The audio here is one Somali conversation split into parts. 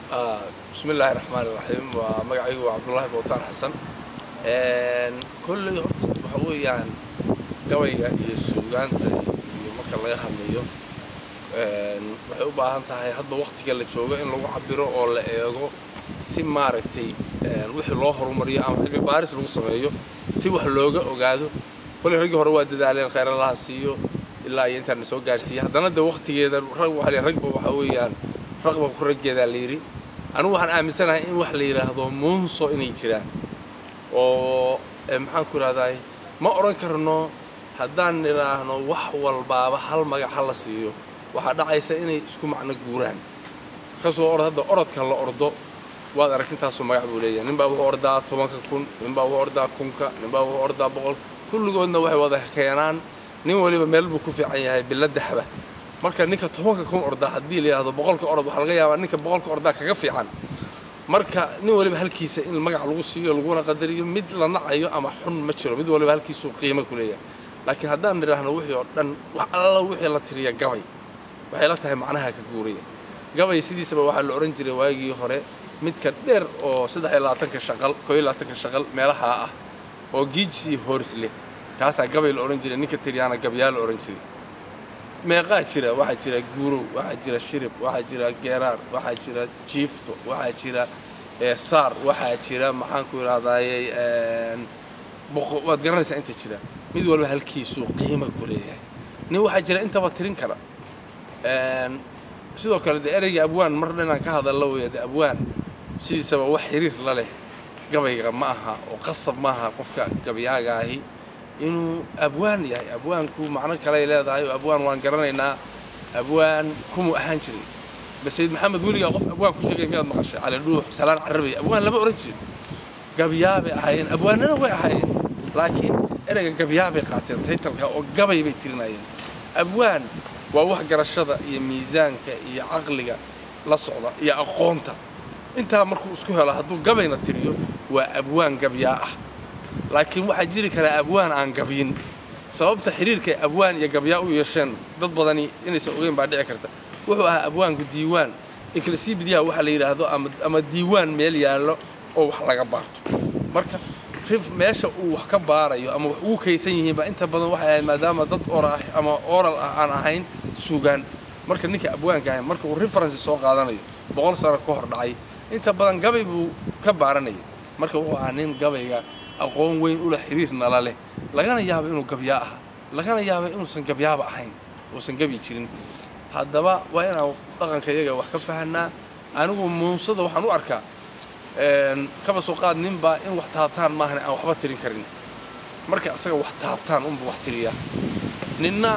bismi illaahi raxmaani raxiim waa magacaygu waa cabdullaahi bowtaan xasan kolley horta waxa weeyaan gabayga iyo suugaanta iyo marka laga hadlayo waxay u baahan tahay hadba waktiga la joogo in lagu cabiro oo la eego si maaragtay wixii loo horumariyo ama cilmi baaris lagu sameeyo si wax looga ogaado kolley raggii hore waa dadaaleen khayr allaha siiyo ilaa iyo intaan soo gaarsiiyey haddana de waktigeeda rag waxa la ragba waxa weeyaan raqba ku raggeedaa la yidhi anigu waxaan aaminsanahay in wax la yidhaahdo muunso inay jiraan oo maxaan ku idhahdaa ma odhan karno haddaan nidhaahno wax walbaaba hal magac ha la siiyo waxaa dhacaysa inay isku macno guuraan kasoo orod hadda orodka la ordo waad arag intaasoo magac buu leeyahay ninbaa wuxuu ordaa tobanka kun ninbaa wuxuu ordaa kunka ninbaa wuxuu ordaa boqol kulligoodna waxay wada keenaan nin waliba meel buu ku fiican yahay bilo daxba marka ninka tobanka kun ordaa haddii la yidhahdo boqolka orod waxaa laga yaabaa ninka boqolka ordaa kaga fiican marka nin waliba halkiisa in magac lagu siiyo laguna qadariyo mid la nacayo ama xun ma jiro mid waliba halkiisuu qiimo ku leeyahay laakiin haddaan nidhaahno wixii oo dhan wax alla wixii la tiriya gabay waxay la tahay macnaha ka guuraya gabay sidiisaba waxaa la odhan jiray waagii hore midka dheer oo saddex iyo labaatanka shaqal koo iyo labaatanka shaqal meelaha ah oo giijsii hooris leh kaasaa gabay la odhan jiray ninka tiriyaana gabyaa la odhan jiray meeqaa jira waxaa jira guurow waxaa jira shirib waxaa jira geeraar waxaa jira jiifto waxaa jira saar waxaa jira maxaan ku idhahdaaye waad garanaysaa inta jira mid walba halkiisuu qiima ku leeyahay nin waxaa jira intaba tirin kara sidoo kale dee ereyga abwaan mar dhanaan ka hadalla weya de abwaan sidiisaba wax xiriir la leh gabayga ma aha oo qasab maaha qofka gabyaaga ahi inuu abwaan yahay abwaanku macno kaley leedahay oo abwaan waan garanaynaa abwaan kumuu ahaan jiray bas sayid maxamed weligaa qof abwaan ku sheegay miyaad maqashay cali dhuux salaan carabay abwaan lama odhan jirin gabyaabay ahaayeen abwaanana way ahaayeen laakiin ereyga gabyaabay qaateen taytalka oo gabay bay tirinayeen abwaan waa wax garashada iyo miisaanka iyo caqliga la socda iyo aqoonta intaa markuu isku helo hadduu gabayna tiriyo waa abwaan gabyaa ah laakiin waxaa jiri karaa abwaan aan gabyin sababta xiriirkay abwaan iyo gabyaa u yeesheen dad badani inaysan ogeyn baa dhici karta wuxuu ahaa abwaanku diiwaan inklasibidyaha waxa la yidhaahdo ama diiwaan meel yaallo oo wax laga baarto marka rif meesha uu wax ka baarayo ama wax ugu kaysan yihiinba inta badan waxay ahayd maadaama dad oraah ama oral ah aan ahayn suugaan marka ninka abwaanka ahayn marka uu referensi soo qaadanayo boqol sano ka hor dhacay inta badan gabay buu ka baaranayay marka wuxuu ahaa nin gabayga aqoon weyn ula xiriir nala leh lagana yaaba inuu gabyaa aha lagana yaaba inuusan gabyaaba ahayn uusan gabi jirin haddaba waa inaan dhaqanka iyaga wax ka fahanaa anigu muunsada waxaan u arkaa kaba soo qaad ninbaa in wax taabtaan maahan aan waxba tirin karin marka isaga wax taabtaan unba wax tiriyaa ninna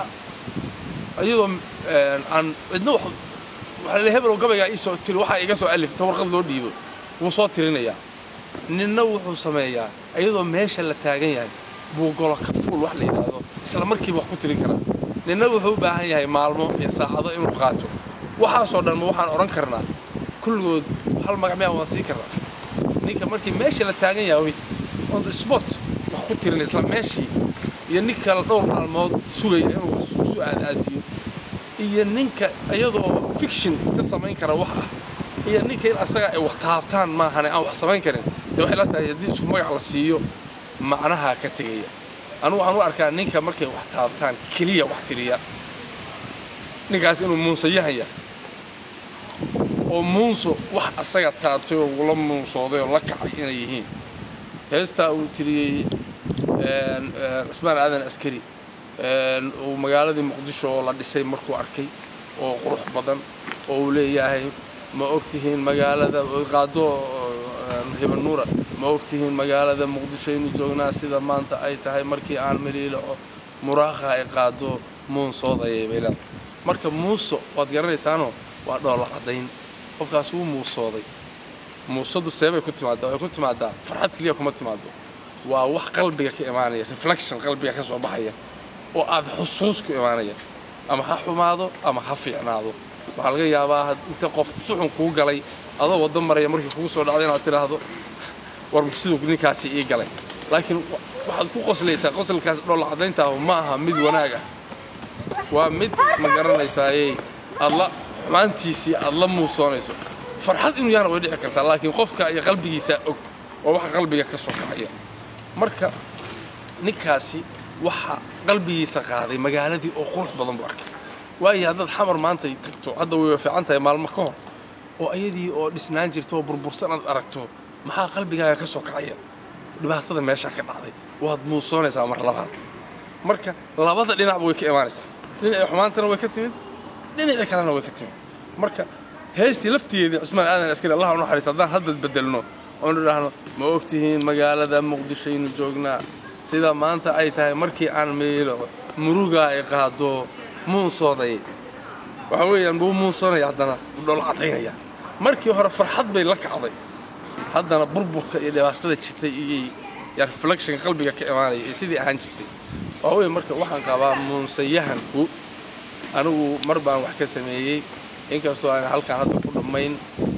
iyadoo aan cidna wax waxaa la hebel gabaygaa iisoo tiri waxaa iga soo alif ta warqad loo dhiibo wuu soo tirinayaa ninna wuxuu sameeyaa iyadoo meesha la taagan yahay buu golo ka fuul wax la yidhaahdo isla markiiba wax ku tirin karaa ninna wuxuu u baahan yahay maalmo iyo saacado inuu qaato waxaasoo dhanma waxaan odhan karnaa kulligood hal magac miyaa waan siin karnaa ninka markii meesha la taagan yahay on the spot wax ku tirinay isla meeshii iyo nin kale dhowr maalmood sugaya inuu wax isu aadaadiyo iyo ninka iyadoo fiction iska samayn kara wax ah iyo ninka in asaga ay wax taabtaan maahane aan wax samayn karin dee waxay la tahay haddii isku magac la siiyo macnaha ka tegaya anugu waxaan u arkaa ninka markay wax taabtaan keliya wax tiriya ninkaas inuu muunso yahaya oo muunso wax asaga taabtay oo ula muunsooday oo la kacay inay yihiin heestaa uu tiriyey cismaan aadan askari uu magaaladii muqdisho oo la dhisay markuu arkay oo qurux badan oo uu leeyahay ma ogtihiin magaalada qaado hibanuura ma ogtihiin magaalada muqdisho aynu joognaa sida maanta ay tahay markii aan miliilaco muraakha ay qaado muunsoodayay bay leedahay marka muuso waad garanaysaanoo waa dhoolla caddayn qofkaas wuu muusooday muusadu seebay ku timaadaa waxay ku timaadaa farxad keliya kuma timaado waa wax qalbiga ka imaanaya reflection qalbiga ka soo baxaya oo aad xusuus ku imaanaya ama ha xumaado ama ha fiicnaado waxaa laga yaabaa inta qof suxun kuu galay adoo waddo maraya markii kugu soo dhacday inaad tidhaahdo war siduu ninkaasi ii galay laakiin waxaad ku qoslaysaa qosalkaas dhoolla caddayntaah ma aha mid wanaag ah waa mid ma garanaysaaye aad la xumaantiisii aad la muusoonayso farxad inuu yahana way dhici kartaa laakiin qofka iyo qalbigiisa og oo waxa qalbiga ka soo kacaya marka ninkaasi waxa qalbigiisa qaaday magaaladii oo qurux badan buu arkay waayo haddaad xamar maanta tagto hadda way fiican tahay maalmo ka hor oo ayadii oo dhisnaan jirta oo burbursan aad aragto maxaa qalbigaaga ka soo kacaya dhibaatada meeshaa ka dhacday waad muusoonaysaa mar labaad marka labada dhinacba way ka imaanaysaa dhinacii xumaantana way ka timid dhinacii kalena way ka timid marka heestii laftigeedii cusmaan aadan askari allah u naxariista haddaan hadda bedelno oonu idhaahno ma ogtihiin magaalada muqdishoaynu joognaa sida maanta ay tahay markii aan meelo murugaa ay qaado muunsooday waxa weeyaan buu muunsoonaya haddana udhoolo cadaynaya markii hore farxad bay la kacday haddana burburka iyo dhibaatada jirtay iyo ya reflection qalbiga ka imaanaya iyo sidii ahaan jirtay waxa weeye marka waxaan qabaa muunsayahanku anigu mar baan wax ka sameeyey inkastoo aan halkaan hadda ku dhammayn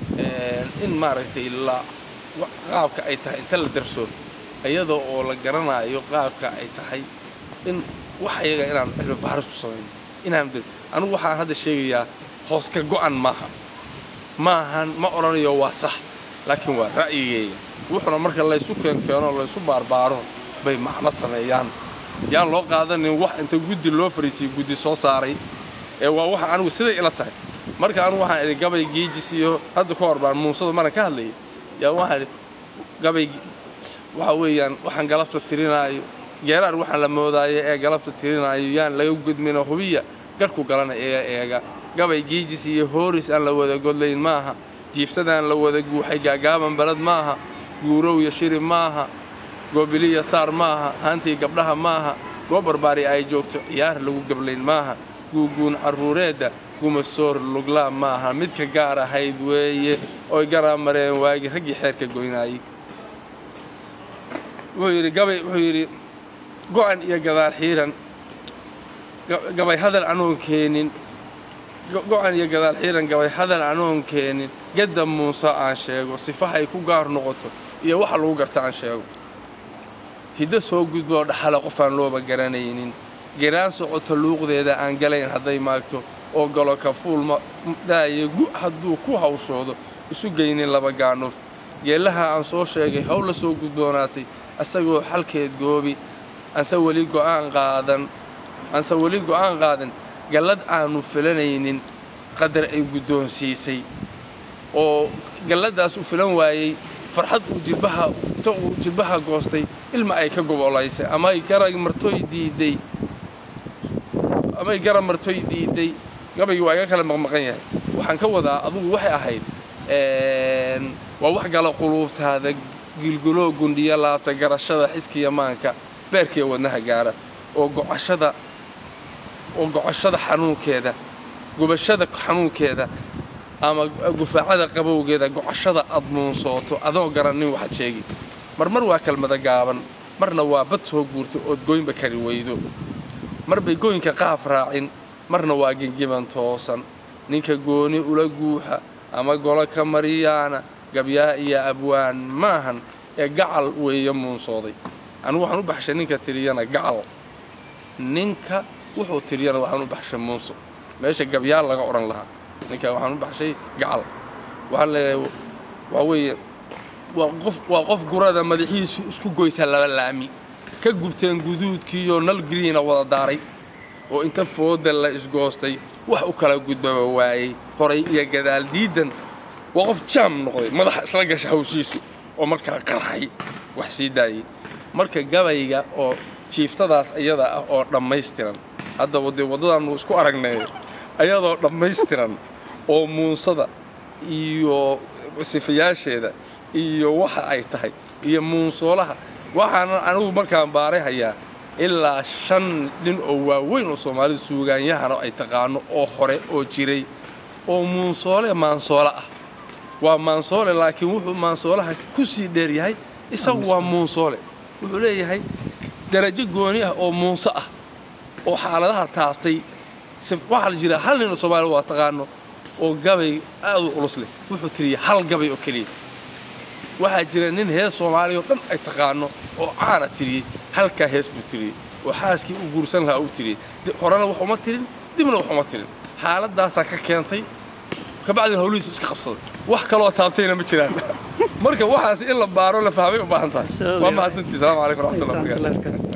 in maaragtay la qaabka ay tahay inta la darso iyadoo oo la garanayo qaabka ay tahay in wax iyaga inaan cilmi baaris ku samayno inaan anigu waxaan hadda sheegayaa hoos ka go'an maaha maahan ma odhanayo waa sax laakiin waa ra'yigeyga wuxuna marka laysu keenkeeno laysu baarbaaro bay macno sameeyaan yaan loo qaadanin wax inta guddi loo fariisiyey guddi soo saaray ee waa waxa anigu siday ila tahay marka anigu waxaan idhi gabay geejis iyo hadda ka hor baan muusada maran ka hadlayay yaa waxaan idhi gabay waxa weeyaan waxaan galabta tirinaayo geeraar waxaan la moodaayo ee galabta tirinaayo yaan laga gudmino hubiya garku galana eega eega gabay geejis iyo hooris aan la wada godlayn maaha jiiftadaan la wada guuxay gaagaaban balad maaha guurow iyo shiri maaha goobiliya saar maaha haantii gabdhaha maaha goob barbaari ay joogto ciyaar lagu gablayn maaha guuguun carruureedda gumasoor luglaa maaha midka gaar ahayd weeye oy garaa mareen waagi raggii xeerka goynaayey wuxuu yidhi gabay wuxuu yidhi go'an iyo gadaal xiiran gabay hadal anoon keenin go'an iyo gadaal xiiran gabay hadal anoon keenin gadda muuse aan sheego sifahay ku gaar noqoto iyo waxa lagu garta aan sheego hiddo soo gudboo dhaxala qofaan looba garanaynin geraan socota luuqdeeda aan galayn hadday maagto oo galo kafuul daaye gu hadduu ku hawshoodo isu geynin laba gaanuf geellaha aan soo sheegay haw la soo gudboonaatay asagoo xalkeed goobi anse weli go'aan qaadan anse weli go'aan qaadan gallad aanu filanaynin qadar ay guddoonsiisay oo galladdaas u filan waayey farxad uu jilbaha inta uu jilbaha goostay ilma ay ka gobolaysay ama ay garag martoy diiday ama ay garab martoy diiday gabaygii waa iga kala maqmaqan yahay waxaan ka wadaa adugu waxay ahayd waa wax gala quluubtaada gilguloo gundhiya laabta garashada xiskiya maanka beerkiiya wadnaha gaara oo go'ashada oo go'ashada xanuunkeeda gubashada xanuunkeeda ama gufaacada qabowgeeda go'ashada aad muunsooto adoo garannin waxaad sheegi marmar waa kelmada gaaban marna waa bad soo guurta ood goynba kari weydo mar bay gooyinka qaaf raacin marna waa gengiban toosan ninka gooni ula guuxa ama golo ka mariyaana gabyaa iyo abwaan maahan ee gacal weeye muunsooday anigu waxaan u baxshay ninka tiriyana gacal ninka wuxuu tiriyana waxaan u baxshay muunso meesha gabyaa laga odhan lahaa ninka waxaan u baxshay gacal waxaan leeyahay waa weeye waa qof waa qof gurada madaxiisu isku goysa laba laami ka gubteen guduudkiiyo nal griina wada daaray oo inta fooda la isgoostay wax u kala gudbaba waayey horay iyo gadaal diidan waa qof jaam noqday madaxa isla gasha hawshiisu oo markaa qarxay wax sii daayey marka gabayga oo jiiftadaas iyada ah oo dhammaystiran haddaba dee waddadaannu isku aragnay ayadoo dhammaystiran oo muunsada iyo sifayaasheeda iyo waxa ay tahay iyo muunsoolaha waxaana anigu markaan baaray hayaa ilaa shan nin oo waaweyn oo soomaalida suugaanyahana ay taqaano oo hore oo jiray oo muunsoole maansoole ah waa maansoole laakiin wuxuu maansoolaha ku sii dheer yahay isagu waa muunsoole wuxuu leeyahay darajo gooni ah oo muunso ah oo xaaladaha taabtay waxaa la jira hal nin oo soomaalida waa taqaano oo gabay aad u culus leh wuxuu tiriyay hal gabay oo keliya waxaa jira nin hees soomaaliya oo dhan ay taqaano oo caana tiriyey halkaa hees buu tiriyey oo xaaskii u guursan lahaa u tiriyey horena wax uma tirin dibna wax uma tirin xaaladaasaa ka keentay kabacdina howlihiisu iska qabsaday wax kaloo taabtayna ma jiraan marka waxaas in la baaro la fahmay u baahan tahay waa mahadsantii salaamu calaykum waraxmatullahi wabarakatu